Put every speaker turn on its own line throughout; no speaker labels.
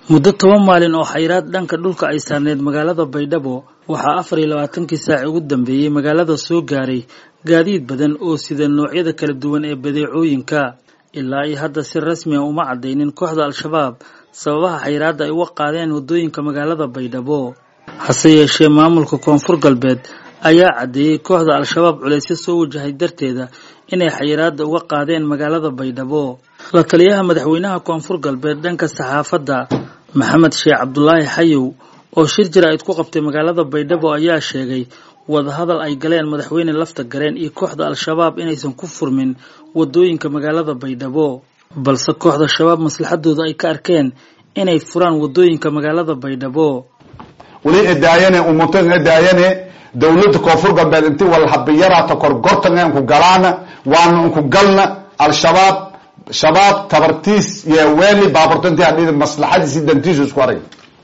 muddo toban maalin oo xayiraad dhanka dhulka ay saarneed magaalada baydhabo waxaa afar iyo labaatankii saaci ugu dambeeyey magaalada soo gaaray gaadiid badan oo sida noocyada kala duwan ee badeecooyinka ilaa iyo hadda si rasmi a uma caddaynin kooxda al-shabaab sababaha xayiraadda ay uga qaadeen waddooyinka magaalada baydhabo hase yeeshee maamulka koonfur galbeed ayaa caddeeyey kooxda al-shabaab culaysyo soo wajahay darteeda inay xayiraadda uga qaadeen magaalada baydhabo la taliyaha madaxweynaha koonfur galbeed dhanka saxaafadda maxamed sheekh cabdulaahi xayow oo shir jira-id ku qabtay magaalada baydhabo ayaa sheegay wadahadal ay galeen madaxweyne lafta gareen iyo kooxda al-shabaab inaysan ku furmin waddooyinka magaalada baydhabo balse kooxda shabaab maslaxadooda ay ka arkeen inay furaan waddooyinka magaalada baydhabo
weli edaayane umutan edaayane dawladda koonfur galbeed inti walhabiyaraata korgortan unku galaana waana unku galna al-shabaab shabaab tabartiis yeeweeli baaburtanti hadhidi maslaxadiisi dantiisu isku arag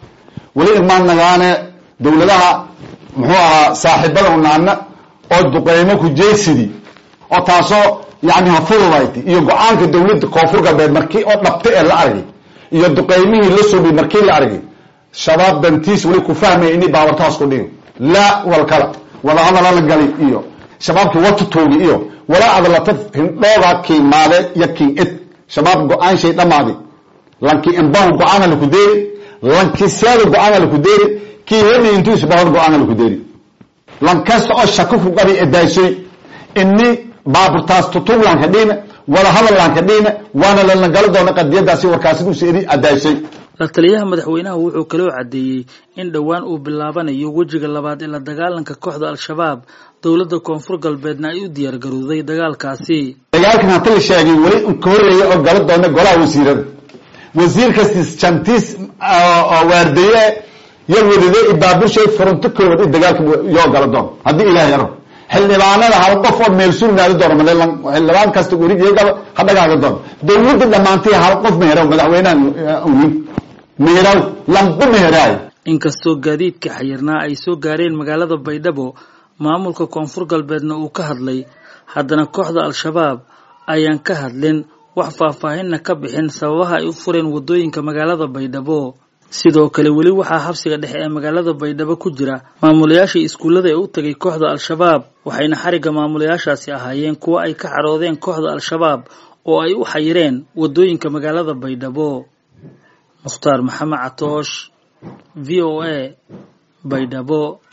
weli imaan nagaane dawladaha muxuu ahaa saaxiibada unaana oo duqeymo ku jeegsidi oo taasoo yani hafududayt iyo go-aanka dawladda koonfur galbeed markii oo dhabta ee la argay iyo duqeymihii la subi markii la argay shabaab dantiis weli ku fahmaya ini baaburtahaas ku dhigi laa walkala wadahadala la gali iyo shabaabki watutoogi iyo walaa adlata hindhooga kiimaade iyo kiin ed shabaab go-aan shay dhamaadi lanki imbahu go-aana laku deeri lanki seeda go-aana laku deeri kii hedi intuu isbahod go-aana laku deeri lankasta oo shako ku qabi edaaysoy ini baaburtaas tutug lanka dhiina wadahadal lanka dhiina waana lana gali doona qadiyadaasi warkaasi usa eri adaaysay
la taliyaha madaxweynaha wuxuu kaloo caddeeyey in dhowaan uu bilaabanayo wejiga labaad ee la dagaalanka kooxda al-shabaab dowladda koonfur galbeedna ay u diyaargarowday dagaalkaasi
dagaalkan hata la sheegay weli ka horreeya oo gala doona golaha wasiirada wasiir kastis jantiis oo waardaye yo wadade ibaaburshay furunto koowad i dagaalka yoo gala doon haddii ilahay aro xildhibaanada hal qof oo meel surnaadi doono male xildhibaan kasta werigaba ha dhagaaga doono dawladda dhammaantay hal qof meherow madaxweynaha uwin meherow lamba meheraayo
inkastoo gaadiidka xayirnaa ay soo gaareen magaalada baydhabo maamulka koonfur galbeedna uu ka hadlay haddana kooxda al-shabaab ayaan ka hadlin wax faahfaahinna ka bixin sababaha ay u fureen waddooyinka magaalada baydhabo sidoo kale weli waxaa xabsiga dhexe ee magaalada baydhabo ku jira maamulayaashii iskuullada ee u tegay kooxda al-shabaab waxayna xarigga maamulayaashaasi ahaayeen kuwo ay ka xaroodeen kooxda al-shabaab oo ay u xayireen waddooyinka magaalada baydhabo mukhtaar maxamed catoosh v o a baydhabo